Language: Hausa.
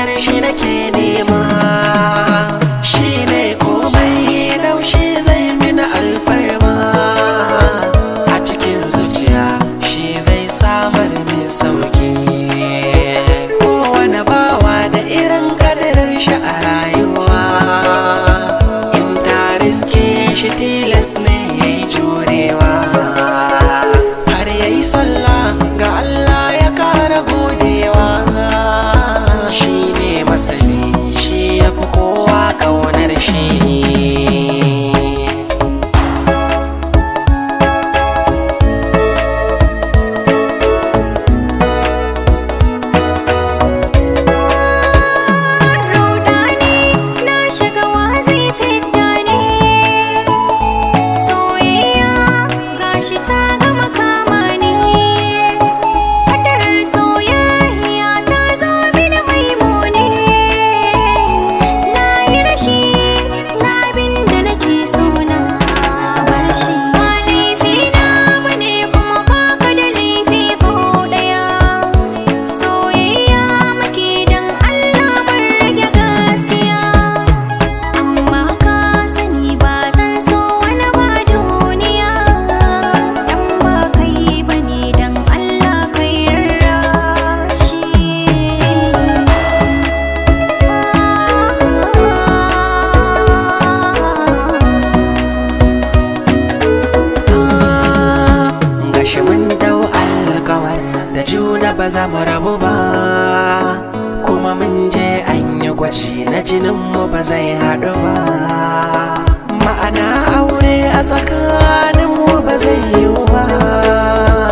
kaunar shi nake nema shi ne komai laushi zai mini alfarma a cikin zuciya shi zai samar min sauki kowane bawa da irin kadirar shi a rayuwa in ta riske shi tilas ne ya yi jurewa har ya yi sallah ga Allah ya kara godewa shi ne masani shi ya fi kowa ƙaunar shi Rudani na shiga wazi fidda ne Soyayya gashi ta gama kama ni Kadarar soyayya ta zo mini mai muni Na yi rashi na abin da nake so na bar shi Ba laifi na bane kuma baka da laifi ko ɗaya Soyayya muke dan Allah mun rage gaskiya Amma ka sani ba zan so wani ba duniya Dan ba kai bane dan Allah kai rarrashi gashi mun dau alkawar da juna ba za mu rabu ba kuma mun je an yi gwaji na jininmu ba zai haɗu ba ma'ana aure a tsakaninmu ba zai yiwu ba